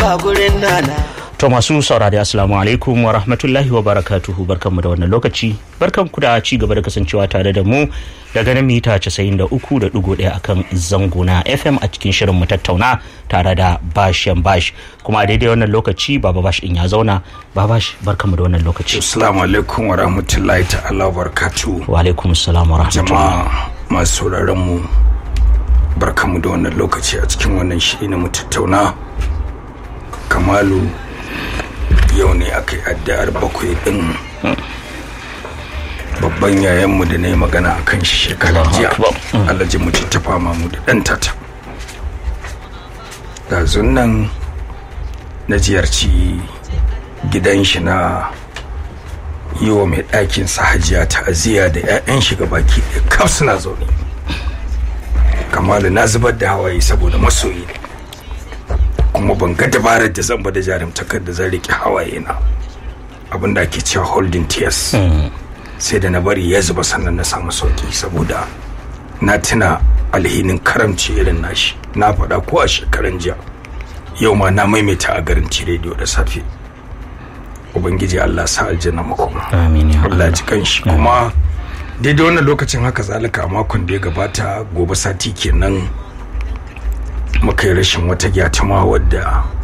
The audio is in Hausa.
a gurin nana To masu saurari assalamu alaikum wa rahmatullahi wa barakatuhu barkanmu da wannan lokaci barkanku da ci gaba da kasancewa tare da mu daga nan mita 93.1 akan zango na FM a cikin shirin mu tattauna tare da Bashen Bash kuma a daidai wannan lokaci Baba Bash din ya zauna Baba Bash barkanmu da wannan lokaci Assalamu alaikum wa rahmatullahi ta'ala wa barakatu. wa alaikum assalam wa rahmatullahi Jama'a masu sauraron mu barkamu da wannan lokaci a cikin wannan shiri na mu tattauna. Kamalu yau ne aka yi addu'ar bakwai din babban yayanmu da na yi magana a kan shi shekarar Allahu jiya Akbar. Mm. alhaji mu ta fama mu da ɗan tata ga nan na ziyarci gidan shi na yi wa mai ɗakin sa hajiya ta'aziyya da 'ya'yan shiga baki ɗaya kaf suna zaune kamalu na zubar da hawaye saboda masoyi ne kuma ban ga dabarar da zan ba da jarumtakar da zan riƙe hawaye na abin da ake cewa holding tears sai da na bari ya zuba sannan na samu sauki saboda na tuna alhinin karamci irin nashi na faɗa ko a shekaran jiya yau ma na maimaita a garin rediyo da safe ubangiji allah sa aljanna makoma Amin ya Allah Allah. ji kanshi kuma daidai wannan lokacin haka zalika a makon da ya gabata gobe sati kenan muka yi rashin wata gyatuma wadda